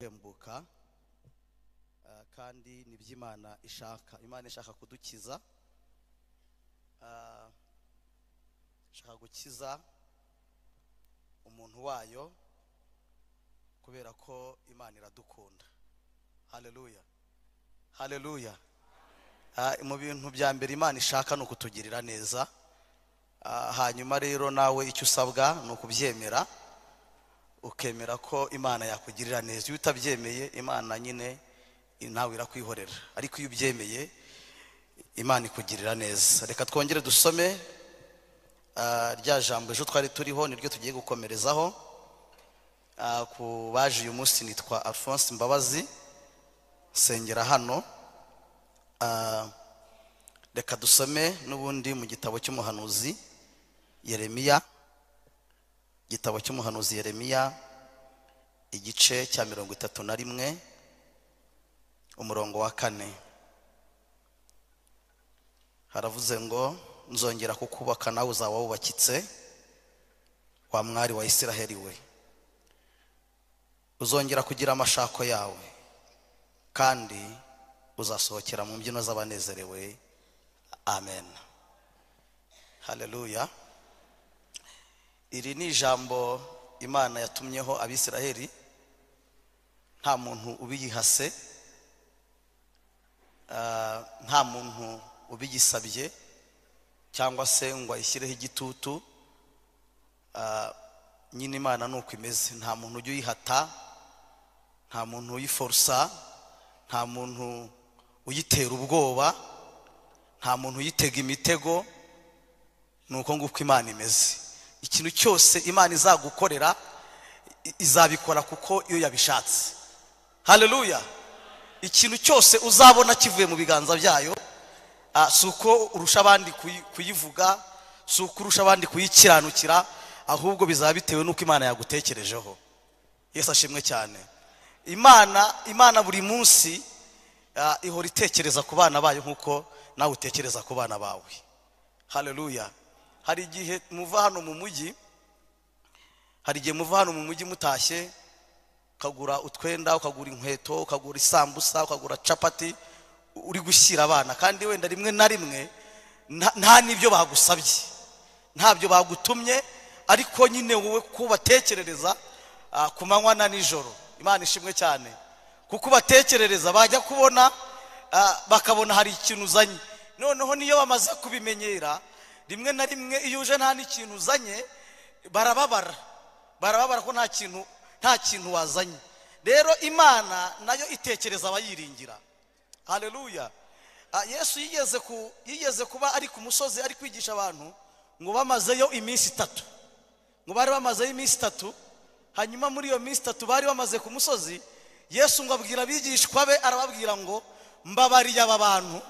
guhembuka ah, kandi nibyo imana ishaka imana ishaka kudukiza Ah, ishaka gukiza umuntu wayo kubera ko imana iradukunda haleluya haleluya Ah, mu bintu bya mbere imana ishaka ni ukutugirira neza Ah, hanyuma rero nawe icyo usabwa ni ukubyemera ukemera ko imana yakugirira neza iyo utabyemeye imana nyine nawe irakwihorera ariko iyo ubyemeye imana ikugirira neza reka twongere dusome ah, rya jambo ejo twari turiho niryo tugiye gukomerezaho Ah, ku baje uyu munsi nitwa alphonse mbabazi nsengera hano Ah, reka dusome n'ubundi mu gitabo cy'umuhanuzi yeremiya igitabo cy'umuhanuzi yeremiya igice cya mirongo itatu na rimwe umurongo wa kane haravuze ngo nzongera kukubaka nawe uzaba wubakitse wa mwari wa isiraheli we uzongera kugira amashako yawe kandi uzasohokera mu mbyino z'abanezerewe amen haleluya iri ni ijambo imana yatumyeho abisiraheli nta muntu ubiyihase ah, nta muntu ubigisabye cyangwa se ngo ayishyireho igitutu Ah, nyine imana ni uko imeze nta muntu ujya uyihata nta muntu uyiforusa nta muntu uyitera ubwoba nta muntu uyitega imitego ni uko nguko imana imeze ikintu cyose imana izagukorera i- izabikora kuko iyo yabishatse haleluya ikintu cyose uzabona kivuye mu biganza byayo ah, si uko urusha abandi kuyi- kuyivuga si uko urusha abandi kuyikiranukira ahubwo bizaba bitewe n'uko imana yagutekerejeho yesu ashimwe cyane imana imana buri munsi ah, ihora itekereza ku bana bayo nk'uko nawe utekereza ku bana bawe haleluya hari igihe muva hano mu mujyi hari igihe muva hano mu mujyi mutashye ukagura utwenda ukagura inkweto ukagura isambusa ukagura capati uri gushyira abana kandi wenda rimwe na rimwe nta- nta n'ibyo bagusabye ntabyo bagutumye ariko nyine wowe kubatekerereza ah, ku manywa na nijoro imana ishimwe cyane kuko ubatekerereza bajya kubona ah, bakabona hari ikintu uzanye noneho niyo bamaze kubimenyera rimwe na rimwe iyo uje nta n'ikintu uzanye barababara barababara ko nta kintu nta kintu wazanye rero imana nayo itekereza abayiringira haleluya Ah, yesu yigeze ku yigeze kuba ari ku musozi ari kwigisha abantu ngo bamazeyo iminsi itatu ngo bari bamazeyo iminsi itatu hanyuma muri iyo minsi itatu bari bamaze ku musozi yesu ngo abwira abigishwa be arababwira ngo mbabariye aba bantu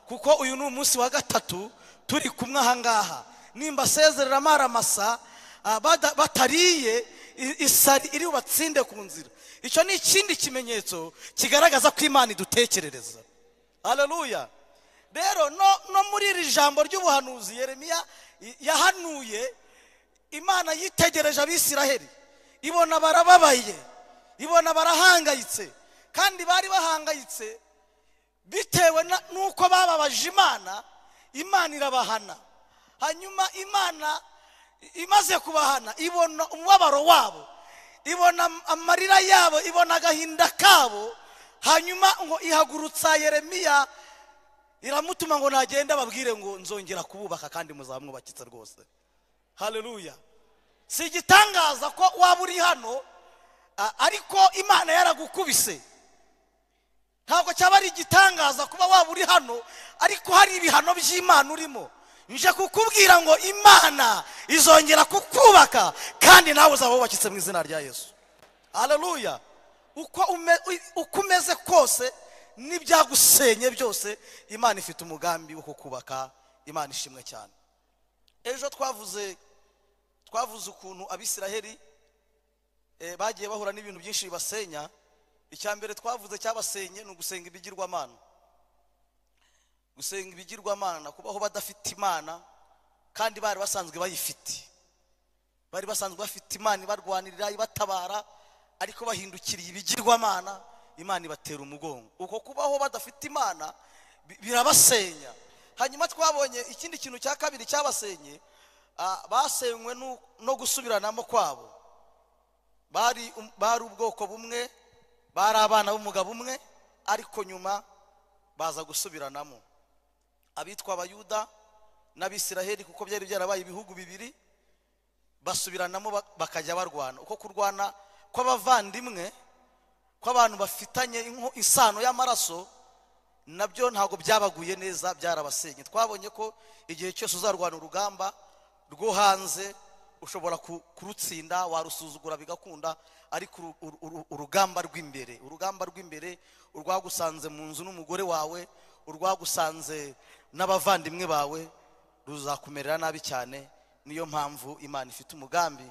kuko uyu ni umunsi wa gatatu turi kumwe ahangaha nimba asezerera amaramasa ah, bada- batariye i- isari iri bubatsinde ku nzira icyo ni ikindi kimenyetso kigaragaza ko imana idutekerereza haleluya rero no, no muri iri jambo ry'ubuhanuzi yeremiya y- yahanuye imana yitegereje abisiraheli ibona barababaye ibona barahangayitse kandi bari bahangayitse bitewe na- n'uko bababaje imana imana irabahana hanyuma imana imaze kubahana ibona umubabaro wabo ibona am- amarira yabo ibona agahinda kabo hanyuma ngo ihagurutsa yeremiya iramutuma ngo nagende ababwire ngo nzongera kububaka kandi muzaba mwubakitse rwose haleluya si igitangaza ko waba uri hano a- ariko imana yaragukubise ntabwo cyaba ari igitangaza kuba waba uri hano ariko hari ibihano by'imana urimo nje kukubwira ngo imana izongera kukubaka kandi nawe uzaba wubakitse mu izina rya yesu haleluya uko ume- u- uko umeze kose n'ibyagusenye byose imana ifite umugambi wo kukubaka imana ishimwe cyane ejo twavuze twavuze ukuntu abisiraheli eh, bagiye bahura n'ibintu byinshi bibasenya icya mbere twavuze cyabasenye ni ugusenga ibigirwamana gusenga ibigirwamana kubaho badafite imana kandi bari basanzwe bayifite bari basanzwe bafite imana ibarwanirira ibatabara ariko bahindukiriye ibigirwamana imana ibatera umugongo uko kubaho badafite imana bi- birabasenya hanyuma twabonye ikindi kintu cya kabiri cyabasenye ah, basenywe nu- no gusubiranamo kwabo bari um- bari ubwoko bumwe bari abana b'umugabo umwe ariko nyuma baza gusubiranamo abitwa abayuda n'abisiraheli kuko byari byarabaye ibihugu bibiri basubiranamo ba- bakajya barwana uko kurwana kw'abavandimwe kw'abantu bafitanye inko- isano y'amaraso nabyo ntabwo byabaguye neza byarabasenye twabonye ko igihe cyose uzarwana urugamba rwo hanze ushobora ku- kurutsinda warusuzugura bigakunda ariko uru- uru- uru- urugamba rw'imbere urugamba rw'imbere urwagusanze mu nzu n'umugore wawe urwagusanze n'abavandimwe bawe ruzakumerera nabi cyane niyo mpamvu imana ifite umugambi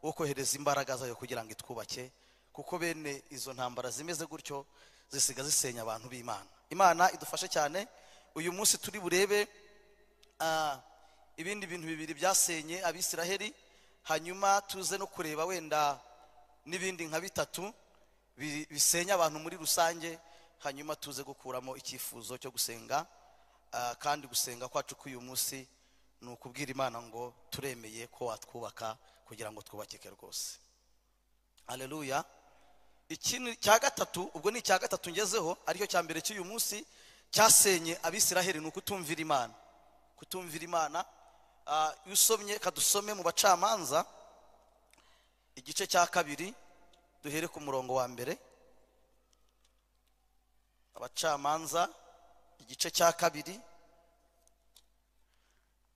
wo kohereza imbaraga zayo kugira ngo itwubake kuko bene izo ntambara zimeze gutyo zisiga zisenya abantu b'imana imana idufashe cyane uyu munsi turi burebe ah, ibindi bintu bibiri byasenye abisiraheli hanyuma tuze no kureba wenda n'ibindi nka bitatu bi- bisenya abantu muri rusange hanyuma tuze gukuramo icyifuzo cyo gusenga ah, kandi gusenga kwacu k'uyu munsi ni ukubwira imana ngo turemeye ko watwubaka kugira ngo twubakike rwose haleluya ikindi cya gatatu ubwo ni icya gatatu ngezeho aricyo cya mbere cy'uyu munsi cyasenye abisiraheli ni ukutumvira imana kutumvira imana Ah, iyo usomye kadusome mu bacamanza igice cya kabiri duhere ku murongo wa mbere abacamanza igice cya kabiri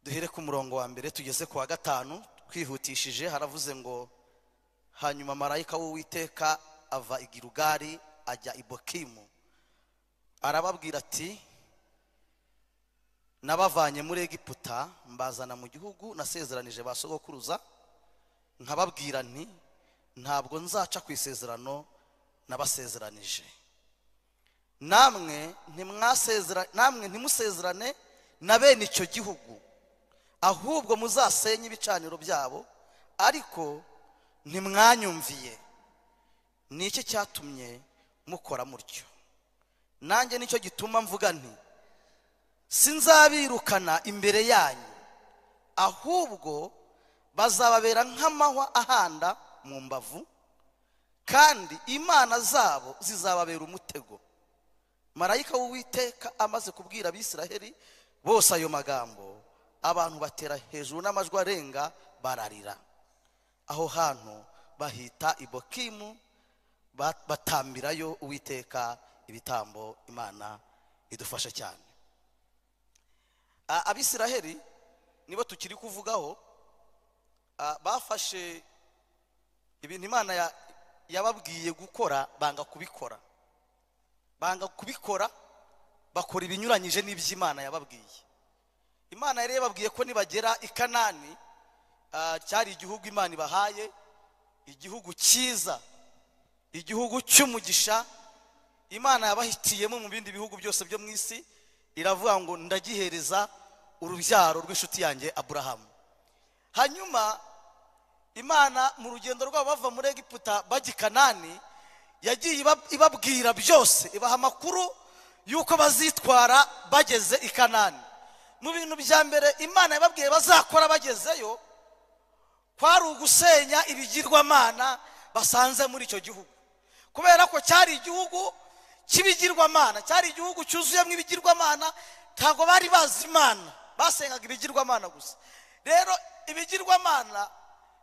duhere ku murongo wa mbere tugeze ku wa gatanu twihutishije haravuze ngo hanyuma marayika w'uwiteka ava i Gilugari ajya i bokimu arababwira ati nabavanye muri egiputa mbazana mu gihugu nasezeranije ba sogokuruza nkababwira nti ntabwo nzaca ku isezerano nabasezeranije namwe ntimwasezera namwe ntimusezerane na bene icyo gihugu ahubwo muzasenye ibicaniro byabo ariko ntimwanyumviye ni iki cyatumye mukora mutyo nanjye nicyo gituma mvuga nti sinzabirukana imbere yanyu ahubwo bazababera nk'amahwa ahanda mu mbavu kandi imana zabo zizababera umutego marayika w'uwiteka amaze kubwira abisiraheli bose ayo magambo abantu batera hejuru n'amajwi arenga bararira aho hantu bahita ibokimu ba- batambirayo uwiteka ibitambo imana idufasha cyane A- abisiraheli nibo tukiri kuvugaho a, bafashe ibintu imana ya- yababwiye gukora banga kubikora banga kubikora bakora ibinyuranyije n'iby'imana yababwiye imana yari yababwiye ko nibagera i kanani ah, cyari igihugu imana ibahaye igihugu cyiza igihugu cy'umugisha imana yabahitiyemo mu bindi bihugu byose byo mu isi iravuga ngo ndagihereza urubyaro rw'inshuti yanjye aburahamu hanyuma imana mu rugendo rwabo bava muri egiputa bajya i kanani yagiye iba- ibabwira byose ibaha amakuru y'uko bazitwara bageze i kanani mu bintu bya mbere imana yababwiye bazakora bagezeyo kwari ugusenya ibigirwamana basanze muri icyo gihugu kubera ko cyari igihugu cy'ibigirwamana cyari igihugu cyuzuyemo ibigirwamana ntabwo bari bazi imana basengaga ibigirwamana gusa rero ibigirwamana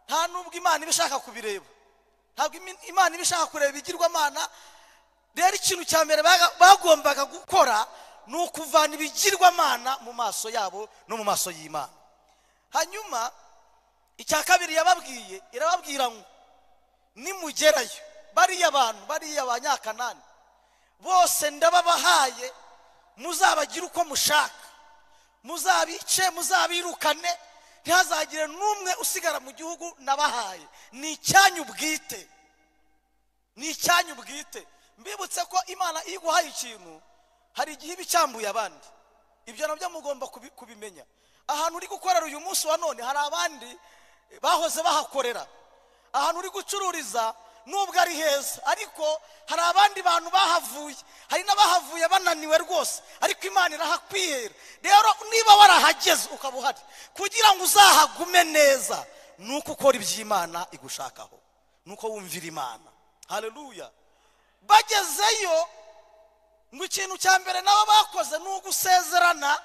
nta n'ubwo imana iba ishaka kubireba ntabwo imi- imana iba ishaka kureba ibigirwamana rero ikintu cya mbere baga- bagombaga gukora ni ukuvana ibigirwamana mu maso yabo no mu maso y'imana hanyuma icya kabiri yababwiye irababwira ngo nimugerayo bariya bantu bariya banyakanani bose ndababahaye muzabagire uko mushaka muzabice muzabirukane ntihazagire n'umwe usigara mu gihugu nabahaye ni icyanyu bwite ni icyanyu bwite mbibutse ko imana iyo iguhaye ikintu hari igihe iba icyambuye abandi ibyo nabyo mugomba kubi- kubimenya ahantu uri gukorera uyu munsi wa none hari abandi bahoze bahakorera ahantu uri gucururiza nubwo ari heza ariko hari abandi bantu bahavuye hari n'abahavuye bananiwe rwose ariko imana irahakwihera rero niba warahageze ukaba uhari kugira ngo uzahagume neza ni uko ukora iby'imana igushakaho ni uko wumvira imana hareruya bagezeyo ngo ikintu cya mbere nabo bakoze ni ugusezerana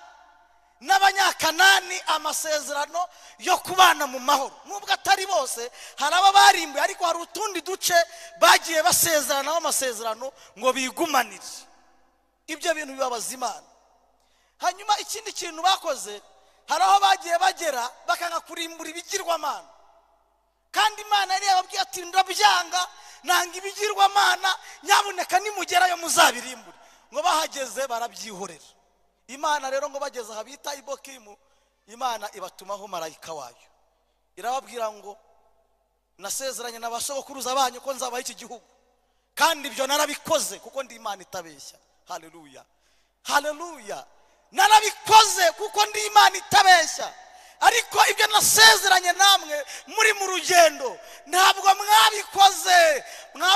n'abanyakanani amasezerano yo kubana mu mahoro nubwo atari bose hari aba barimbuye ariko hari utundi duce bagiye basezeranaho amasezerano ngo bigumanire ibyo bintu bibabaza imana hanyuma ikindi kintu bakoze hari aho bagiye bagera bakanga kurimbura ibigirwamana kandi imana yari yababwiye ati ndabyanga nanga ibigirwamana nyabuneka nimugerayo muzabirimbure ngo bahageze barabyihorera imana rero ngo bageze aha bita ibokimu imana ibatumaho marayika wayo irababwira ngo nasezeranye na ba sogokuruza banyu ko nzabaha iki gihugu kandi ibyo narabikoze kuko ndi imana itabeshya hareruya hareruya narabikoze kuko ndi imana itabeshya ariko ibyo nasezeranye namwe muri mu rugendo ntabwo mwabikoze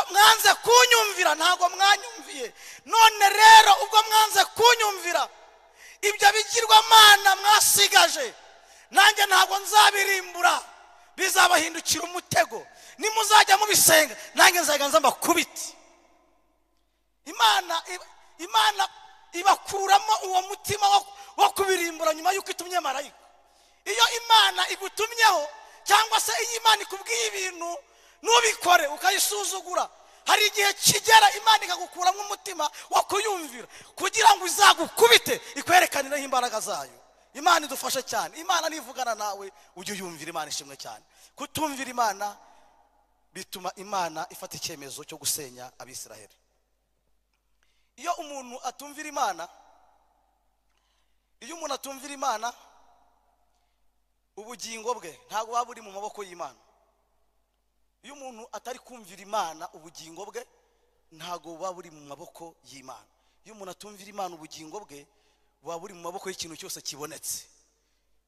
mwanze kunyumvira ntabwo mwanyumviye none rero ubwo mwanze kunyumvira ibyo bigirwamana mwasigaje nanjye ntabwo nzabirimbura bizabahindukira umutego nimuzajya mubisenga nanjye nzaganza mbakubiti imana imana ibakuramo uwo mutima wo kubirimbura nyuma y'uko itumye marayika iyo imana igutumyeho cyangwa se iyo imana ikubwiye ibintu ntubikore ukayisuzugura hari igihe kigera imana ikagukuramo umutima wo kuyumvira kugira ngo izagukubite ikwerekaneho imbaraga zayo imana idufashe cyane imana nivugana nawe ujye uyumvira imana ishimwe cyane kutumvira imana bituma imana ifata icyemezo cyo gusenya abisiraheli iyo umuntu atumvira imana iyo umuntu atumvira imana ubugingo bwe ntabwo buba buri mu maboko y'imana iyo umuntu atari kumvira imana ubugingo bwe ntabwo buba buri mu maboko y'imana iyo umuntu atumvira imana ubugingo bwe buba buri mu maboko y'ikintu cyose kibonetse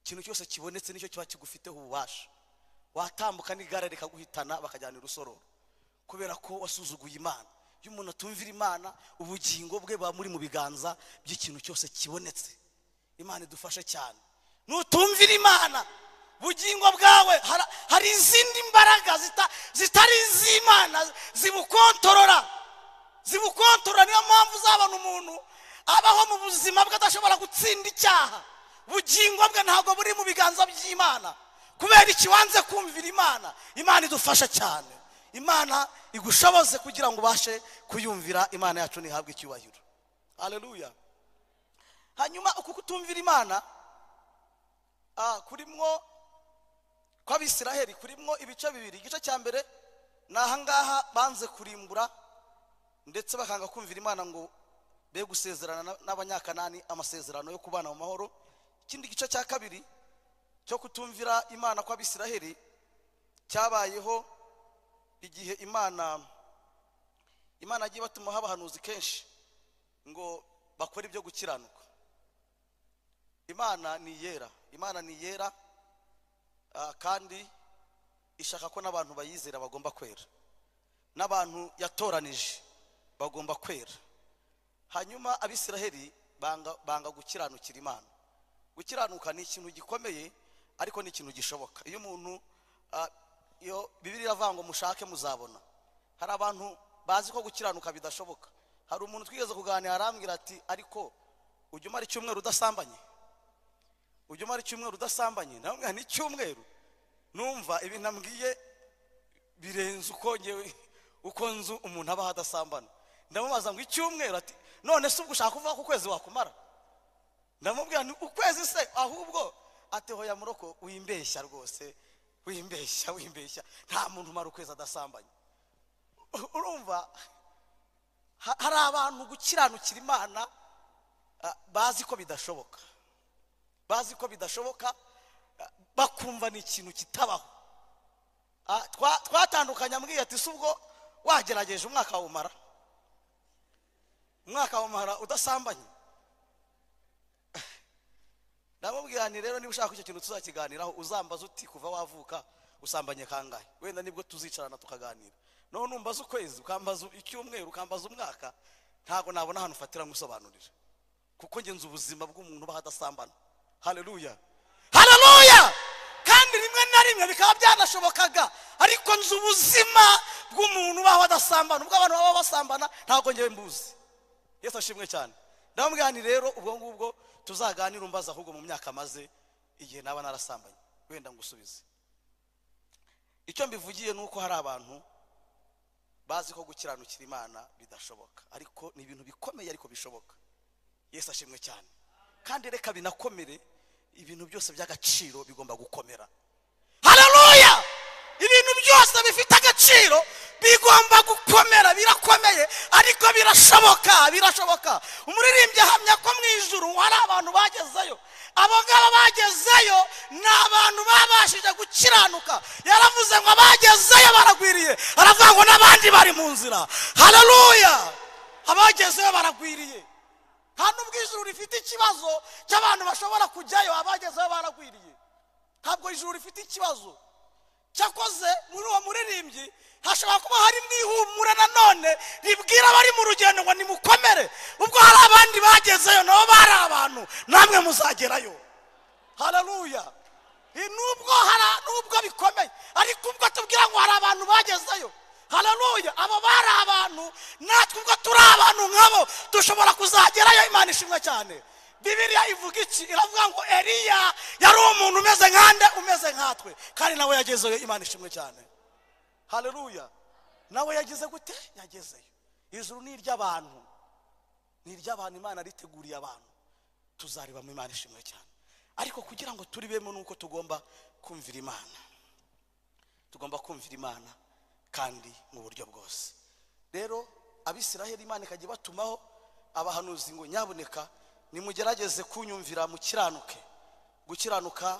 ikintu cyose kibonetse nicyo kiba kigufiteho ububasha watambuka n'igare rikaguhitana bakajyana irusororo kubera ko wasuzuguye imana iyo umuntu atumvira imana ubugingo bwe buba buri mu biganza by'ikintu cyose kibonetse imana idufashe cyane nutumvira imana bugingo bwawe hari izindi mbaraga zitari iz'imana zibukontorora zibukontorora niyo mpamvu uzabona umuntu abaho mu buzima bwe adashobora gutsinda icyaha bugingo bwe ntabwo buri mu biganza by'imana kubera ikibanza kumvira imana imana idufasha cyane imana igushoboze kugira ngo ubashe kuyumvira imana yacu ntihabwe icyubahiro hareruya hanyuma uku kutumvira imana kurimwo kw'abisiraheli kurimwo ibice bibiri igice cya mbere ni ahangaha banze kurimbura ndetse bakanga kumvira imana ngo be gusezerana n'abanyakanani amasezerano yo kubana mu mahoro ikindi gice cya kabiri cyo kutumvira imana kw'abisiraheli cyabayeho igihe imana imana yagiye batumaho abahanuzi kenshi ngo bakore ibyo gukiranuka imana ni iyera imana ni iyera kandi ishaka ko n'abantu bayizera bagomba kwera n'abantu yatoranije bagomba kwera hanyuma abisiraheli banga gukiranukira imana gukiranuka ni ikintu gikomeye ariko ni ikintu gishoboka iyo umuntu iyo bibiri iravuga ngo mushake muzabona hari abantu bazi ko gukiranuka bidashoboka hari umuntu twigeze kuganira arambwira ati ariko ujya umara icyumweru udasambanye ujya umara icyumweru udasambanye nawe mwana icyumweru numva ibi nambwiye birenze uko ngewe uko nzu umuntu abaho adasambana ndamubaza ngo icyumweru ati none se ubwo ushaka kuvuga ko ukwezi wakumara ndamubwira ni ukwezi se ahubwo ati hoya muroko wimbeshya rwose wimbeshya wimbeshya nta muntu umara ukwezi adasambanye urumva hari abantu gukiranukira imana bazi ko bidashoboka bazi ko bidashoboka bakumva ni ikintu kitabaho twatandukanye ambwiye ati si ubwo wagerageje umwaka wawumara umwaka wawumara udasambanye ndamubwira ni rero niba ushaka icyo kintu tuzakiganiraho uzambaza uti kuva wavuka usambanye kangahe wenda nibwo tuzicarana tukaganira naho numbaza ukwezi ukambaza icyumweru ukambaza umwaka ntabwo nabona ahantu ufatira nk'usobanurira kuko ngenzi ubuzima bw'umuntu uba hadasambana hareruya hareruya kandi rimwe na rimwe bikaba byanashobokaga ariko nzi ubuzima bw'umuntu ubaho adasambana ubwo abantu baba basambana ntabwo ngewe mbuzi yesu ashimwe cyane ndamubwirani rero ubwo ngubwo tuzaganire umbaza ahubwo mu myaka maze igihe naba narasambanye wenda ngusubize icyo mbivugiye ni uko hari abantu bazi ko gukiranukira imana bidashoboka ariko ni ibintu bikomeye ariko bishoboka yesu ashimwe cyane kandi reka binakomere ibintu byose by'agaciro bigomba gukomera hararuya ibintu byose bifite agaciro bigomba gukomera birakomeye ariko birashoboka birashoboka umuririmbyi ahamya ko mu ijuru hari abantu bagezeyo abo ngabo bagezeyo ni abantu babashije gukiranuka yaravuze ngo abagezeyo baragwiriye aravuga ngo n'abandi bari mu nzira hararuya abagezeyo baragwiriye nta nubwo ijuru rifite ikibazo cy'abantu bashobora kujyayo abagezeho baragwiriye ntabwo ijuru rifite ikibazo cyakoze muri uwo muririmbyi hashobora kuba harimo ihumura nanone ribwira abari mu rugendo ngo nimukomere ubwo hari abandi bagezeyo nabo bari abantu namwe muzagerayo hararuya nubwo hari nubwo bikomeye ariko ubwo tubwira ngo hari abantu bagezeyo hararuya abo bari abantu natwe ubwo turi abantu nkabo dushobora kuzagerayo imana ishimwe cyane bibiriya ivuga iki iravuga ngo eriya yari umuntu umeze nkande umeze nkatwe kandi nawe yagezeyo imana ishimwe cyane hararuya nawe yageze gute yagezeyo ijuru ni iry'abantu ni iry'abantu imana riteguriye abantu tuzareba mu imana ishimwe cyane ariko kugira ngo turibemo ni uko tugomba kumvira imana tugomba kumvira imana kandi mu buryo bwose rero abisiraheli imana ikajya ibatumaho abahanuzi ngo nyaboneka nimugerageze kunyumvira mukiranuke gukiranuka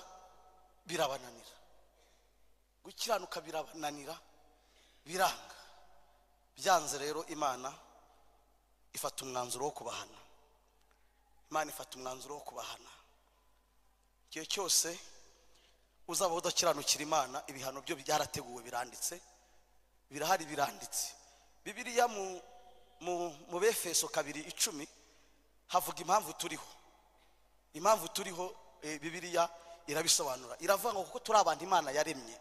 birabananira gukiranuka birabananira biranga byanze rero imana ifata umwanzuro wo kubahana imana ifata umwanzuro wo kubahana igihe cyose uzaba udakiranukira imana ibihano byo byarateguwe biranditse birahari biranditse bibiriya mu mu mu befeso kabiri icumi havuga impamvu turiho impamvu turiho eh, bibiriya irabisobanura iravuga ngo kuko turi abantu imana yaremye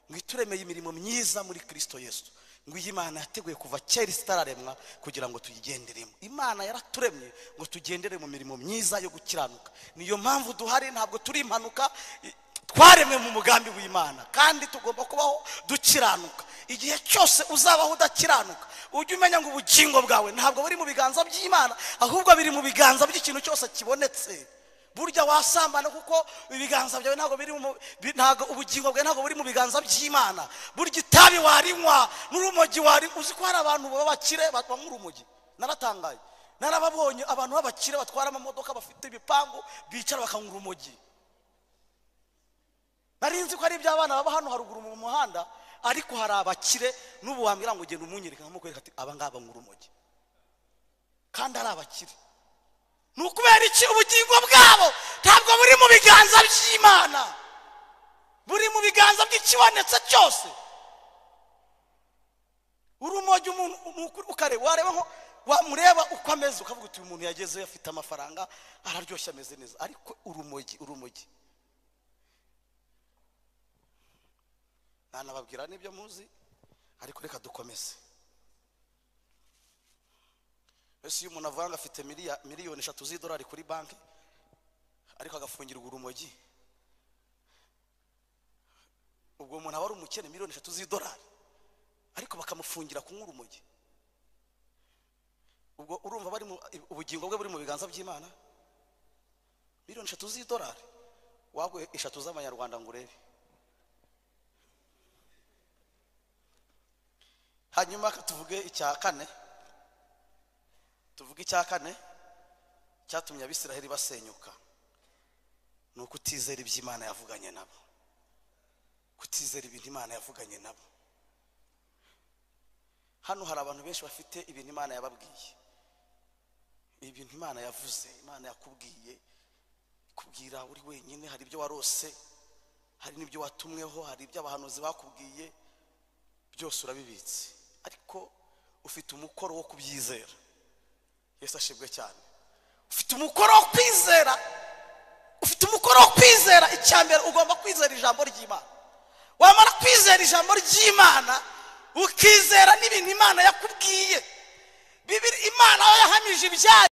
ngo ituremeye imirimo myiza muri kirisito yesu ngo iyi imana yateguye kuva kera itararemwa kugira ngo tuyigenderemo imana yaraturemye ngo tugendere mu mirimo myiza yo gukiranuka niyo mpamvu duhari ntabwo turi impanuka i- twaremwe mu mugambi w'imana kandi tugomba kubaho dukiranuka igihe cyose uzabaho udakiranuka ujye umenya ngo ubugingo bwawe ntabwo buri mu biganza by'imana ahubwo biri mu biganza by'ikintu cyose kibonetse burya wasambana kuko ibiganza byawe ntabwo biri mu bi- ntabwo ubugingo bwawe ntabwo buri mu biganza by'imana burya itabi warinywa n'urumogi wari uzi ko hari abantu baba bakire banywa urumogi naratangaye narababonye abantu b'abakire batwara amamodoka bafite ibipangu bicara bakanywa urumogi nari nzi ko ari iby'abana baba hano haruguru mu muhanda ariko hari abakire n'ubu wambwira ngo ugenda umunyereka nkamukwereka ati aba ngaba ngo urumogi kandi ari abakire ni ukubera iki ubugingo bwabo ntabwo buri mu biganza by'imana buri mu biganza by'ikibonetse cyose urumogi umuntu uku- ukareba wareba nko wamureba uko ameze ukavuga uti uyu muntu yagezeyo afite amafaranga araryoshye ameze neza ariko urumogi urumogi ntanababwira n'ibyo muzi ariko reka dukomeze mbese iyo umuntu avuga ngo afite miliya- miliyoni eshatu z'idolari kuri banki ariko agafungirwa urumogi ubwo umuntu aba ari umukene miliyoni eshatu z'idolari ariko bakamufungira kunywa urumogi ubwo urumva bari mu- ubugingo bwe buri mu biganza by'imana miliyoni eshatu z'idolari wagwe eshatu z'amanyarwanda ngo urebe hanyuma ka tuvuge icya kane tuvuge icya kane cyatumye abisiraheli basenyuka ni ukutizera ibyo imana yavuganye nabo kutizera ibintu imana yavuganye nabo hano hari abantu benshi bafite ibintu imana yababwiye ibintu imana yavuze imana yakubwiye kubwira uri wenyine hari ibyo warose hari n'ibyo watumweho hari ibyo abahanuzi bakubwiye byose urabibitse ariko ufite umukoro wo kubyizera yesu ashimwe cyane ufite umukoro wo kwizera ufite umukoro wo kwizera icya mbere ugomba kwizera ijambo ry'imana wamara kwizera ijambo ry'imana ukizera n'ibintu imana yakubwiye bibiri imana aho yahamije ibyayo